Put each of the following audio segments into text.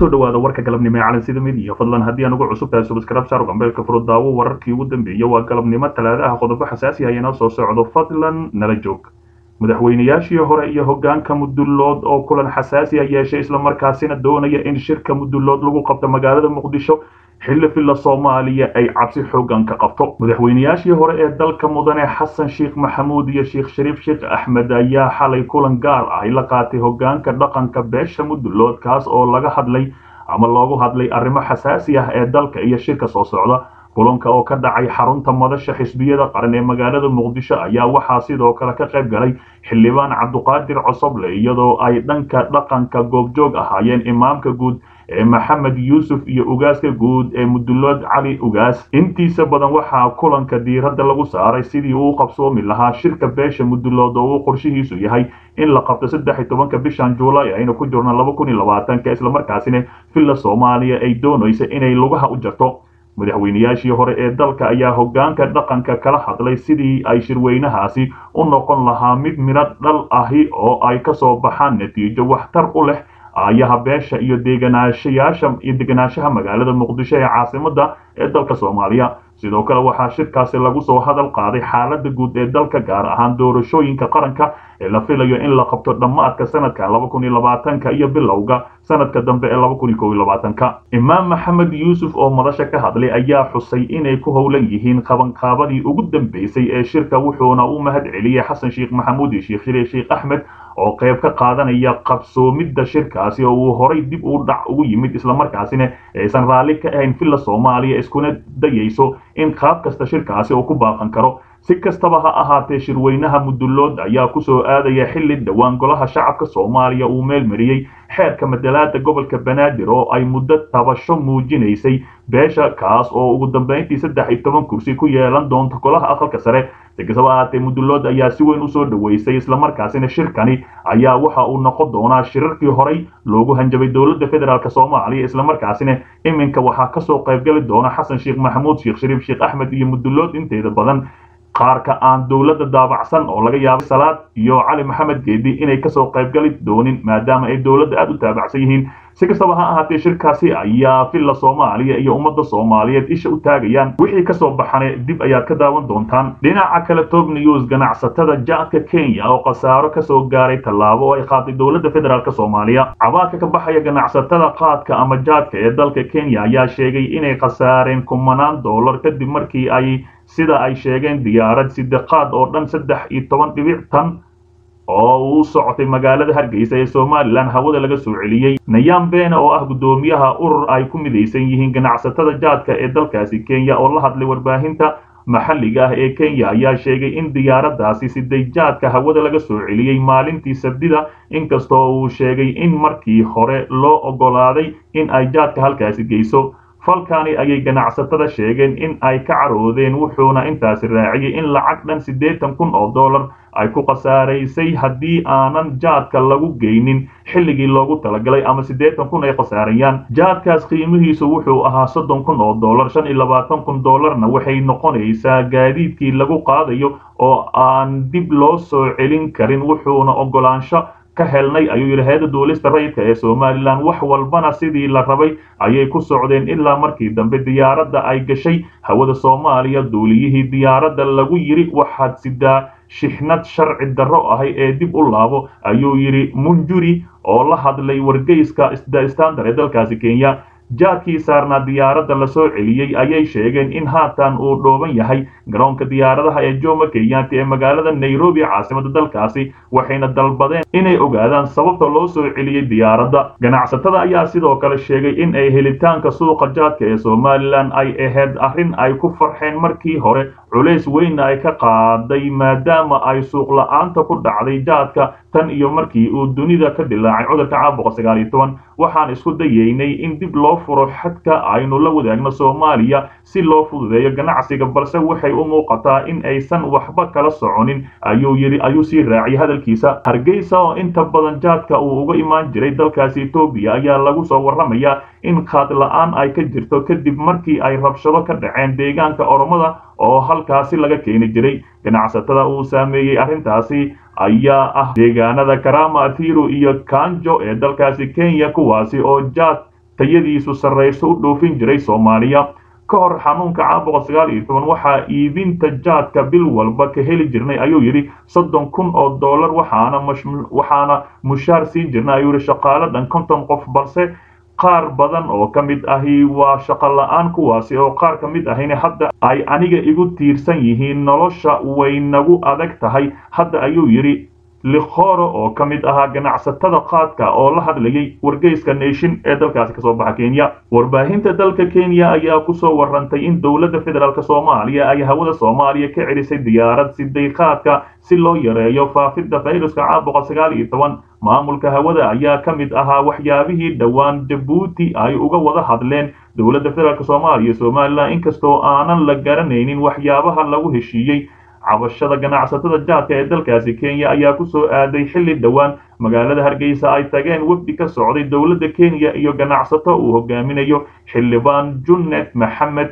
kusoo dhawaada warka galabnimo ee calansida midiya fadlan haddii aan ugu cusub tahay subscribe saar gambeelka furo daawo wararkii ugu dambeeyay waa galabnimo talaadaha qodobo xasaasi ah inoo soo socdo fadlan nala joog madaxweynayaashii hore iyo hogaanka mudullood oo kulan xasaasi ah yeeshay islamarkaasina doonaya in shirka mudullood lagu qabto magaalada muqdisho xilli filla soomaaliya ay cabsi xoogan ka qabto madaxweynayaashii hore ee dalka mudane xasan sheekh maxamuud iyo sheekh shariif sheekh axmed ayaa xalay kulan gaar ah la qaatay hogaanka dhaqanka beesha mudullood kaas oo laga hadlay ama loogu hadlay arrimo xasaasi ah ee dalka iyo shirka soo socda kulanka oo ka dhacay xarunta madasha xisbiyada qaran ee magaalada muqdisho ayaa waxaa sidoo kale ka qayb galay xildhibaan cabduqaadir cosoble iyadoo ay dhanka dhaqanka goobjoog ahaayeen imaamka guud ee maxamed yuusuf iyo ugaaska guud ee mudullood cali ugaas intiisa badan waxaa kulanka diiradda lagu saaray sidii uu qabsoomi lahaa shirka beesha mudullood oo uu qorshihiisu yahay in la qabto saddex iyo tobanka bishan juulay aynu ku jirno laba kun iyo labaatanka islamarkaasina villa soomaaliya ay doonaysa inay lugaha u jarto madaxweynayaashii hore ee dalka ayaa hogaanka dhaqanka kala hadlay sidii ay shirweynahaasi u noqon lahaa mid midho dhal ahi oo ay ka soo baxaan natiijo waxtar u leh aayaha beesha iyo deganaanshayaasha iyo deganaanshaha magaalada muqdisho ee caasimada ee dalka soomaaliya sidoo kale waxaa shirkaasi lagu soo hadal qaaday xaaladda guud ee dalka gaar ahaan doorashooyinka qaranka ee la filayo in la qabto dhammaadka sanadka laba kun iyo labaatanka iyo bilowga sanadka dambe ee laba kun iyo kow iyo labaatanka imaam maxamed yuusuf oo madasha ka hadlay ayaa xusay inay ku howlan yihiin qabanqaabadii ugu dambeysay ee shirka wuxuuna u mahad celiyey xasan sheekh maxamuud iyo sheekh shariif sheekh axmed oo qayb ka qaadanaya qabsoomidda shirkaasi oo uu horay dib u dhac ugu yimid islamarkaasina aysan raalli ka ahayn villa soomaaliya iskuna dayayso in qaab kasta shirkaasi uu ku baaqan karo si kastaba ha ahaatee shirweynaha mudullood ayaa kusoo aadaya xilli dhowaan golaha shacabka soomaaliya uu meel mariyey xeerka madalaada gobolka banaadir oo ay muddo tabasho muujinaysay beesha kaas oo ugu dambeyntii saddex iyo toban kursi ku yeelan doonta golaha aqalka sare si kastaba ahaatee mudullood ayaa si weyn usoo dhoweysay islamarkaasina shirkani ayaa waxa uu noqon doonaa shirarkii horey loogu hanjabay dowladda federaalk soomaaliya islamarkaasina iminka waxaa kasoo qaybgali doona xasan sheekh maxamuud sheekh shariif sheekh axmed iyo mudullood inteeda badan qaarka aan dowladda daabacsan oo laga yaabay salaad iyo cali maxamed geedi inay kasoo qaybgali doonin maadaama ay dowladda aada u taabacsan yihiin si kastaba ha ahaatee shirkaasi ayaa villa soomaaliya iyo ummadda soomaaliyeed isha u taagayaan wixii kasoo baxane dib ayaad ka daawan doontaan dhinaca kale top news ganacsatada jaadka kenya oo khasaaro kasoo gaaray tallaabo oo ay qaaday dowladda federaalk soomaaliya cabaadka ka baxaya ganacsatada qaadka ama jaadka ee dalka kenya ayaa sheegay inay khasaareen kumanaan dollar kadib markii ay sida ay sheegeen diyaarad sideqaad oo dhan saddex iyo toban dhibic tan oo uu socotay magaalada hargeysa ee somalilan hawada laga soo celiyey nayam bene oo ah guddoomiyaha urur ay ku midaysan yihiin ganacsatada jaadka ee dalkaasi kenya oo la hadlay warbaahinta maxalliga ah ee kenya ayaa sheegay in diyaaraddaasi siday jaadka hawada laga soo celiyey maalintii sabdida inkastoo uu sheegay in markii hore loo oggolaaday in ay jaadka halkaasi geyso falkani ayay ganacsatada sheegeen in ay ka caroodeen wuxuuna intaasi raaciyey in lacag dhan siddeetan kun oo dollar ay ku khasaaraysay haddii aanan jaadka lagu geynin xilligii loogu talagalay ama siddeetan kun ay khasaarayaan jaadkaas qiimihiisu wuxuu ahaa soddon kun oo dollar shan iyo labaatan kun dollarna waxay noqonaysaa gaadiidkii lagu qaadayo oo aan dib loo soo celin karin wuxuuna oggolaansho ka helnay ayuu yidhi hay-adda duulista rayidka ee somalilan wax walbana sidii la rabay ayay ku socdeen ilaa markii dambe diyaaradda ay gashay hawada soomaaliya duuliyihii diyaaradda lagu yidhi waxaad sidaa shixnad sharci darro ahay ee dib u laabo ayuu yidhi munjuri oo la hadlay wargeyska the standard ee dalkaasi kenya jaadkii saarnaa diyaaradda la soo celiyey ayay sheegeen in haatan uu dhooban yahay garoonka diyaaradaha ee jomo kenyaati ee magaalada nairobi caasimada dalkaasi waxayna dalbadeen inay ogaadaan sababta loo soo celiyey diyaaradda ganacsatada ayaa sidoo kale sheegay in ay helitaanka suuqa jaadka ee somalilan ay ahayd arrin ay ku farxeen markii hore culays weynna ay ka qaaday maadaama ay suuq la-aanta ku dhacday jaadka tan iyo markii uu dunida ka dilaacay cudurka caabuqa sagaal iyo toban waxaan isku dayeynay in dib loo furo xadka aynu la wadaagno soomaaliya si loo fududeeyo ganacsiga balse waxay u muuqataa in aysan waxba kala soconin ayuu yidhi ayuu sii raaciyay hadalkiisa hargeysa oo inta badan jaadka uu uga imaan jiray dalkaasi etoobiya ayaa lagu soo warramayaa in qaad la-aan ay ka jirto kadib markii ay rabshado ka dhaceen deegaanka oromada oo halkaasi laga keeni jiray ganacsatada uu saameeyey arrintaasi ayaa ah deegaanada karama athiru iyo kanjo ee dalkaasi kenya kuwaasi oo jaad tayadiisu sarrayso u dhoofin jiray soomaaliya ka hor xanuunka caabuqa sagaal iyo toban waxaa iibinta jaadka bil walba ka heli jirnay ayuu yidhi soddon kun oo dollar waxaana waxaana mushaar siin jirnay ayuu yidhi shaqaale dhan konton qof balse qaar badan oo ka mid ahi waa shaqo la-aan kuwaasi oo qaar ka mid ahina hadda ay aniga igu tiirsan yihiin nolosha way nagu adag tahay hadda ayuu yidhi likhoro oo ka mid ahaa ganacsatada qaadka oo la hadlayay wargeyska nation ee dalkaasi kasoo baxa kenya warbaahinta dalka kenya ayaa kusoo warantay in dowladda federaalk soomaaliya ay hawada soomaaliya ka celisay diyaarad siday qaadka si loo yareeyo faafidda fayruska caabuqa sagaal iyo toban maamulka hawada ayaa ka mid ahaa waxyaabihii dhowaan jabuuti ay uga wada hadleen dowladda federaalk soomaaliya iyo somalilan inkastoo aanan la garanaynin waxyaabaha lagu heshiiyey cabashada ganacsatada jaadka ee dalkaasi kenya ayaa ku soo aaday xilli dhowaan magaalada hargeysa ay tageen wefdi ka socday dowladda kenya iyo ganacsato uu hogaaminayo xildhibaan junnet maxamed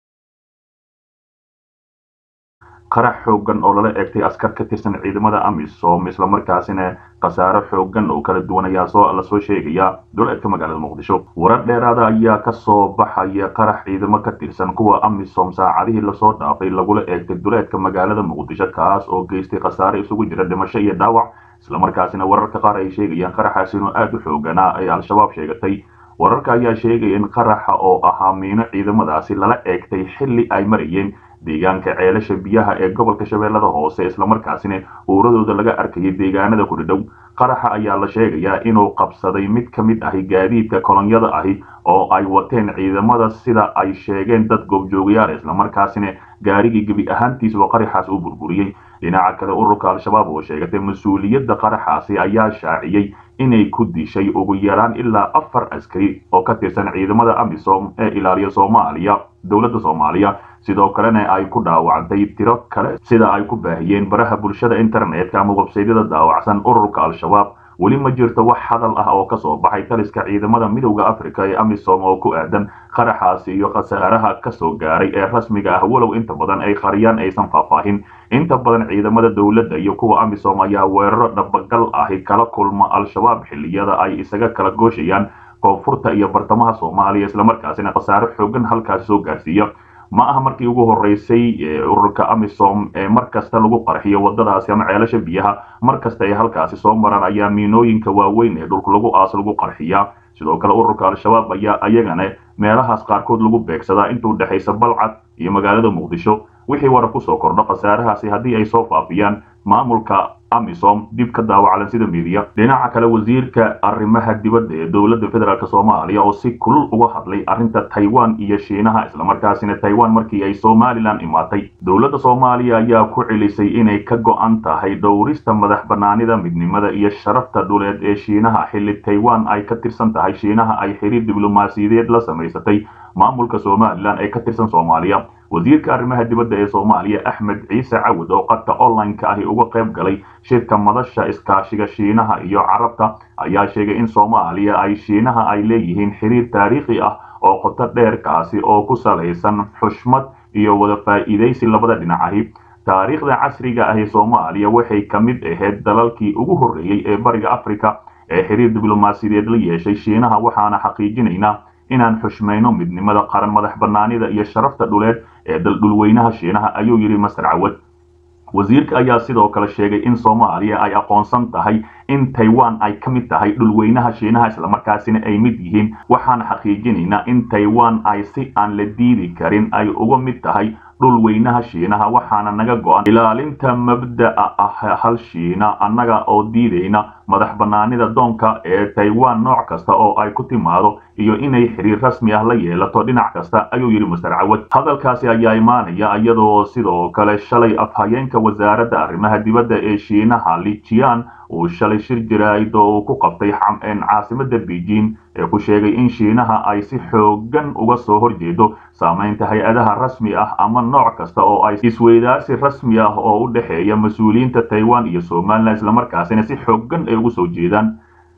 qarax xoogan oo lala eegtay askar ka tirsan ciidamada amisom islamarkaasina khasaaro xoogan oo kala duwan ayaa soo lasoo sheegaya duleedka magaalada muqdisho warar dheeraada ayaa kasoo baxaya qarax ciidamo ka tirsan kuwa amisom saacadihii lasoo dhaafay lagula eegtay duleedka magaalada muqdisho kaas oo geystay khasaare isugu jira dhimasho iyo dhaawac islamarkaasina wararka qaar ay sheegayaan qaraxaasi inuu aada u xooganaa ay al-shabaab sheegatay wararka ayaa sheegaya in qaraxa oo ahaa miino ciidamadaasi lala eegtay xilli ay marayeen deegaanka ceelasha biyaha ee gobolka shabeellada hoose islamarkaasina uuradooda laga arkayay deegaanada ku dhadhow qaraxa ayaa la sheegayaa inuu qabsaday mid ka mid ahi gaadiidka kolonyada ahi oo ay wateen ciidamada sida ay sheegeen dad goobjoogayaal islamarkaasina gaarigii gebi ahaantiisba qaraxaas u burburiyey dhinaca kale ururka al-shabaab oo sheegatay mas-uuliyadda qaraxaasi ayaa shaaciyey inay ku dishay ugu yaraan ilaa afar askari oo ka tirsan ciidamada amisom ee ilaaliya soomaaliya dowladda soomaaliya sidoo kalena ay ku dhaawacday tiro kale sida ay ku baahiyeen baraha bulshada internetka ama websaydyada daawacsan ururka al-shabaab weli ma jirto wax hadal ah oo kasoo baxay taliska ciidamada midowda africa ee amisom oo ku aadan qaraxaasi iyo khasaaraha kasoo gaaray ee rasmiga ah walow inta badan ay qariyaan aysan faahfaahin inta badan ciidamada dowladda iyo kuwa amisom ayaa weeraro dhabagal ahi kala kulma al-shabaab xilliyada ay isaga kala gooshayaan koonfurta iyo bartamaha soomaaliya islamarkaasina khasaaro xoogan halkaasi soo gaarsiiya ma aha markii ugu horeysay ururka amisom ee mar kasta lagu qarxiyo wadadaasi ama ceelasha biyaha mar kasta ay halkaasi soo maraan ayaa miinooyinka waaweyn ee dhulka lagu aas lagu qarxiyaa sidoo kale ururka al-shabaab ayaa ayagana meelahaas qaarkood lagu beegsadaa intuu dhexaysa balcad iyo magaalada muqdisho wixii warar kusoo kordho khasaarahaasi haddii ay soo faafiyaan maamulka amisom dib ka daawacalan sida midiya dhinaca kale wasiirka arrimaha dibadda ee dowladda federaalk soomaaliya oo si kulul uga hadlay arrinta taiwan iyo shiinaha islamarkaasina taiwan markii ay somalilan imaatay dowladda soomaaliya ayaa ku celisay inay ka go-an tahay dhowrista madax banaanida midnimada iyo sharafta dhuleed ee shiinaha xilli taiwan ay ka tirsan tahay shiinaha ay xiriir diblomaasiyadeed la samaysatay maamulka somalilan ee ka tirsan soomaaliya wasiirka arrimaha dibadda ee soomaaliya axmed ciise cawad oo qadka online-ka ahi uga qayb galay shirka madasha iskaashiga shiinaha iyo carabta ayaa sheegay in soomaaliya ay shiinaha ay leeyihiin xiriir taariikhi ah oo qoto dheerkaasi oo ku salaysan xushmad iyo wada faa'iidaysi labada dhinac ahi taariikhda casriga ah ee soomaaliya waxay ka mid ahayd dalalkii ugu horreeyey ee bariga africa ee xiriir diblomaasiyadeed la yeeshay shiinaha waxaana xaqiijinaynaa inaan xushmayno midnimada qaran madax banaanida iyo sharafta dhuleed ee daldhulweynaha shiinaha ayuu yidhi master cawad wasiirka ayaa sidoo kale sheegay in soomaaliya ay aqoonsan tahay in taiwan ay ka mid tahay dhulweynaha shiinaha islamarkaasina ay mid yihiin waxaan xaqiijinaynaa in taiwan ay si aan la diidi karin ay uga mid tahay dhulweynaha shiinaha waxaana naga go-an ilaalinta mabda'a ah hal shiina annaga oo diidayna madax banaanida doonka ee taiwan nooc kasta oo ay ku timaado iyo inay xiriir rasmi ah la yeelato dhinac kasta ayuu yidhi master cawad hadalkaasi ayaa imaanaya iyadoo sidoo kale shalay afhayeenka wasaaradda arrimaha dibadda ee shiinaha lijian uu shalay shir jaraa'id oo uu ku qabtay caasimada beijing ee ku sheegay in shiinaha ay si xoogan uga soo horjeedo saamaynta hay-adaha rasmi ah ama nooc kasta oo ay isweydaarsi rasmi ah oo u dhexeeya mas-uuliyiinta taiwan iyo somalilan islamarkaasina si xoogan ay ugu soo jeedaan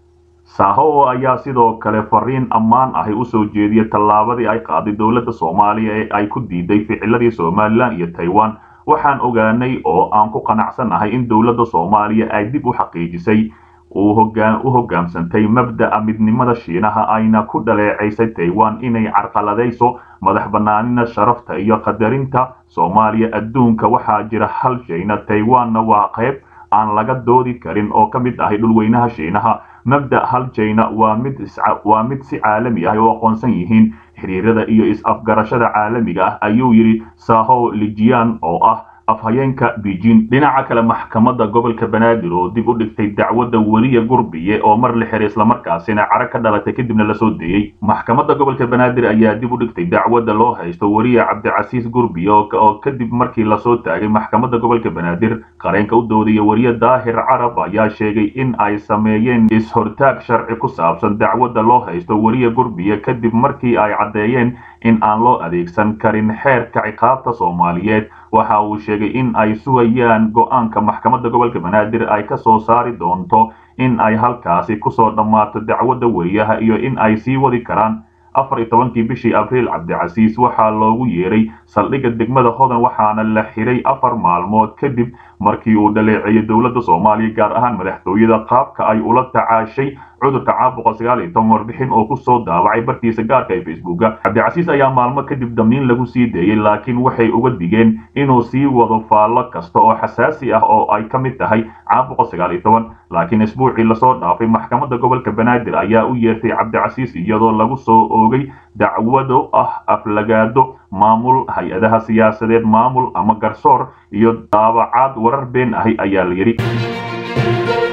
saho ayaa sidoo kale fariin ammaan ahi usoo jeediyay tallaabadii ay qaaday dowladda soomaaliya ee ay ku diiday ficiladii somalilan iyo taiwan waxaan ogaanay oo aan ku qanacsanahay in dowladda soomaaliya ay dib u xaqiijisay u hoggaamsantay mabda'a midnimada shiinaha ayna ku dhaleecaysay taiwan inay carqaladayso madax bannaanina sharafta iyo qadarinta soomaaliya adduunka waxaa jira hal shayna taiwanna waa qayb aan laga doodi karin oo ka mid ahay dhulweynaha shiinaha mabda' hal jayna waa mid waa mid si caalami ah oo aqoonsan yihiin xiriirada iyo is-afgarashada caalamiga ah ayuu yidhi saho lijian oo ah afhayeenka beijing dhinaca kale maxkamadda gobolka banaadir oo dib u dhigtay dacwadda weliya gurbiye oo mar la xiray islamarkaasina cara ka dhalatay kadibna lasoo deeyey maxkamadda gobolka banaadir ayaa dib u dhigtay dacwadda loo haysto weliya cabdicasiis gurbiye oo kadib markii lasoo taagay maxkamadda gobolka banaadir qareenka u doodaya weriye daahir carab ayaa sheegay in ay sameeyeen is-hortaag sharci ku saabsan dacwadda loo haysto weliya gurbiye kadib markii ay caddeeyeen in aan loo adeegsan karin xeerka ciqaabta soomaaliyeed waxa uu sheegay in ay sugayaan go-aanka maxkamadda gobolka banaadir ay ka soo saari doonto in ay halkaasi kusoo dhammaato dacwadda weriyaha iyo in ay sii wadi karaan afar iyo tobankii bishii abriil cabdicasiis waxaa loogu yeeray saldhigga degmada hodan waxaana la xiray afar maalmood kadib markii uu dhaleeceeyey dowladda soomaaliya gaar ahaan madaxtooyada qaabka ay ula tacaashay cudurka caabuqa sagaal iyo toban warbixin oo kusoo daawacay bartiisa gaarka ee facebooka cabdicasiis ayaa maalmo kadib damiin lagu sii deeyey laakiin waxay uga digeen inuu sii wado faallo kasta oo xasaasi ah oo ay ka mid tahay caabuqa sagaal iyo toban laakiin isbuucii lasoo dhaafay maxkamadda gobolka banaadir ayaa u yeertay cabdicasiis iyadoo lagu soo oogay dacwado ah aflagaado maamul hay-adaha siyaasadeed maamul ama garsoor iyo daabacaad warar been ahi ayaa la yidhi